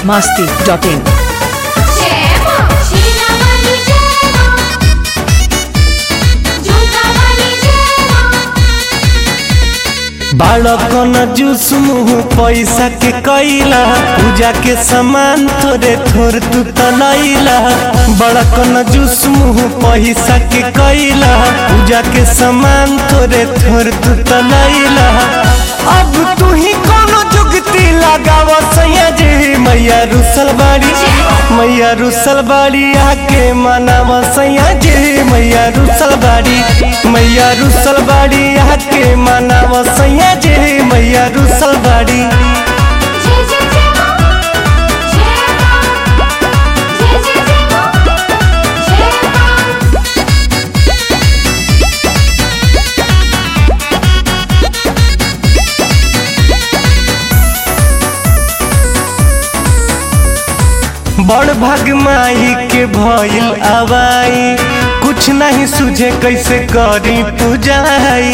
masti.in Siema, Sina Mali Siema, Junta Mali Siema. बालकन juice मुँह पैसा के कैला पूजा के सामान थोड़े थोड़ तू तलैला बड़कन जूस मुँह पैसा के कैला पूजा के सामान थोड़े थोड़ तू तलैला अब तू ही कोनो जुगती लगाव सैया जी मैया रुसल बाड़ी मैया रुसल बाड़ी आके मनाव सैया जी मैया रुसल बाड़ी मैया रुसल बाड़ी आके मनाव सैया जी मैया रुसल बाड़ी जय जय जय मां, जय मां, जय जय जय मां, जय मां. बड़ भाग माई के भइल आवाई कुछ नहीं सुझे कैसे करी पूजाई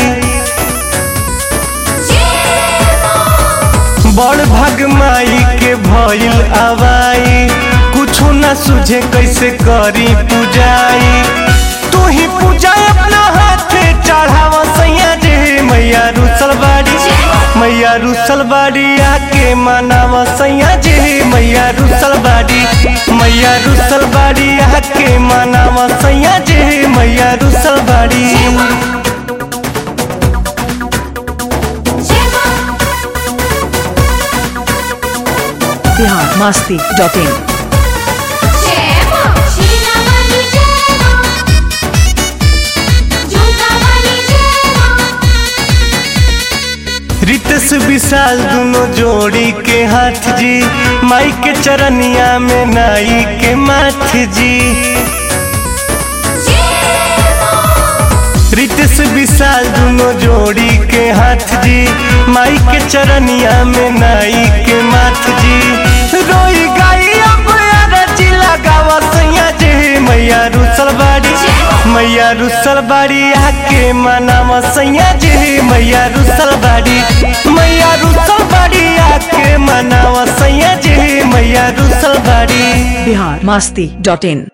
बड़ भाग माई के भइल आवाई कुछो न सुझे कैसे करी पूजाई तू ही पूजा अपना हाथे चढ़ावा सैया जी मैया रुसल बाड़ी मैया रुसल बाड़ी आके मनावा सैया जी मैया रुसल बाड़ी मैया रुसल बाड़ी आके मनावा सैया जी मैया रुसल बाड़ी जय मां. Bihar masti.in Siema, Sina Mali Siema, Junta Mali Siema. Ritesh विशाल दोनों जोड़ी के हाथ जी माई के चरनिया में नाई के माथ जी रितेश विशाल दोनों जोड़ी के हाथ जी माई के चरनिया में नाई के माथ जी रोई गाई अब अरजी लगावा सैया जी मैया रुसल बाड़ी मैया रुसल बाड़ी आके मनावा सैया जी मैया रुसल बाड़ी मैया रुसल बाड़ी आके मनावा सैया जी मैया रुसल बाड़ी Bihar masti.in